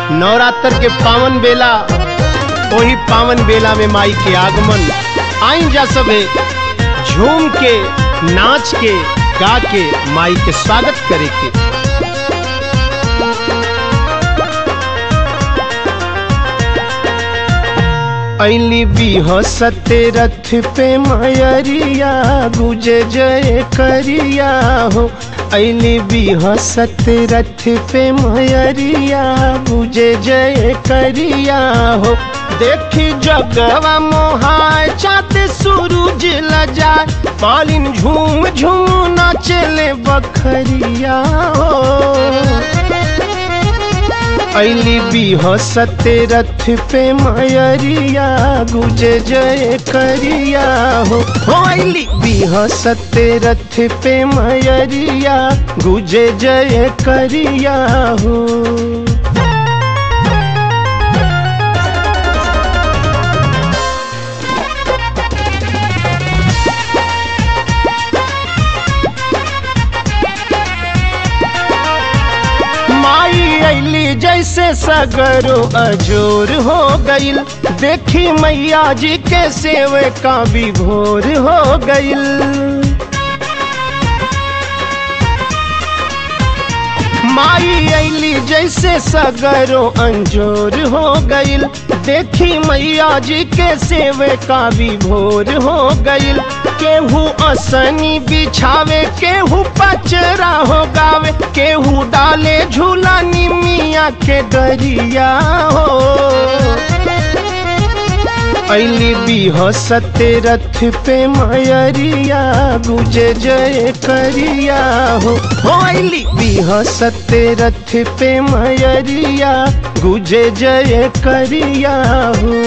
नवरात्र के पावन बेला वही पावन बेला में माई के आगमन आई जा सबे झूम के नाच के गा के माई के स्वागत करे के ऐली बिहसते रथ पे मयरिया गुजे जय करिया हो ऐली बिहसते रथ पे मयरिया गुजे जय करिया हो देखी जगवा मोहाय चाँद सूरज लजाए पालिन झूम झूम नाचले बखरिया हो ऐली बिहसते रथ पे मयरिया गुजे जय करिया हो हो ऐली बिहसते रथ पे मयरिया गुजे जय करिया हो माई अली जैसे सगरो अजोर हो गईल देखी मैया जी के सेव का भी भोर हो गईल माई अली जैसे सगरो अंजोर हो गईल देखी मैया जी के सेवे का भी भोर हो गईल केहू असनी बिछावे केहू पचरा हो गावे केहू डाले झूला निमिया के डरिया हो ऐली बिहसते रथ पे मयरिया गुजे जय करिया हो हो ऐली बिहसते रथ पे मयरिया गुजे जय करिया हो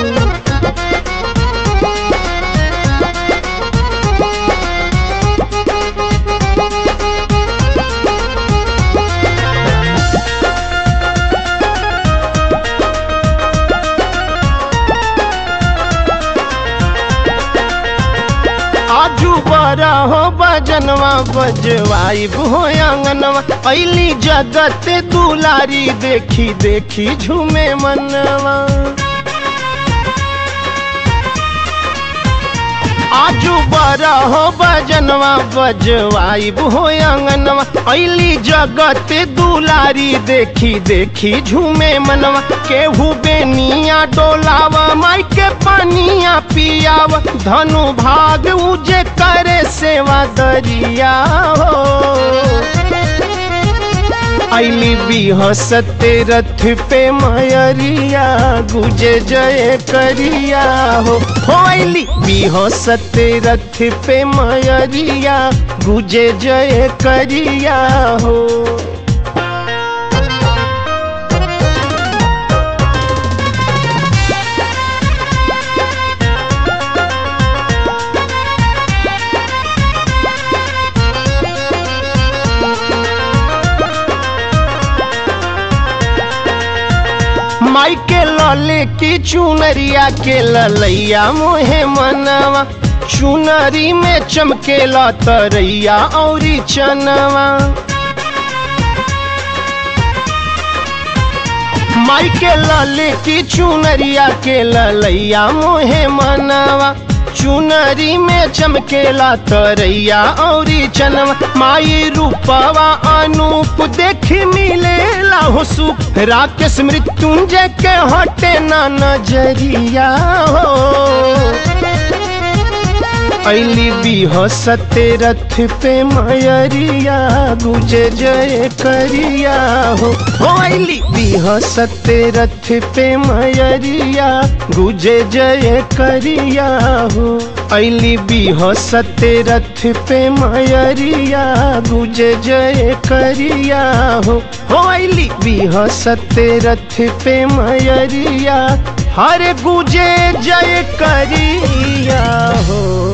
आजू बरा हो बजनवा बजवाई हो आंगनवा ऐली जगत दुलारी देखी देखी झूमे मनवा आजू बरा हो बजनवा बजवाई हो आंगनवा ऐली जगत दुलारी देखी देखी झूमे मनवा केहू बेनिया डोलावा माई के पानिया पियावा धनु भाग उजे करे सेवा दरिया हो ऐली बिहसते रथ पे मयरिया गुजे जय करिया हो हो ऐली बिहसते रथ पे मयरिया गुजे जय करिया हो माई के लले की चुनरिया के ललैया मोहे मनवा चुनरी में चमके तरैया औरी चनवा माई के लले की चुनरिया के ललैया मोहे मनवा चुनरी में चमकेला तरैया औरी चनवा माई रूपवा अनूप देखी मिलेला हो सुख राकेश मृत्युंजय के हटे ना नजरिया हो ऐली बिहसते रथ पे मयरिया गुजे जय करिया हो हो ऐली बिहसते रथ पे मयरिया गुजे जय करिया हो ऐली बिहसते रथ पे मयरिया गुजे जय करिया हो हो ऐली बिहसते रथ पे मयरिया हर गुजे जय करिया हो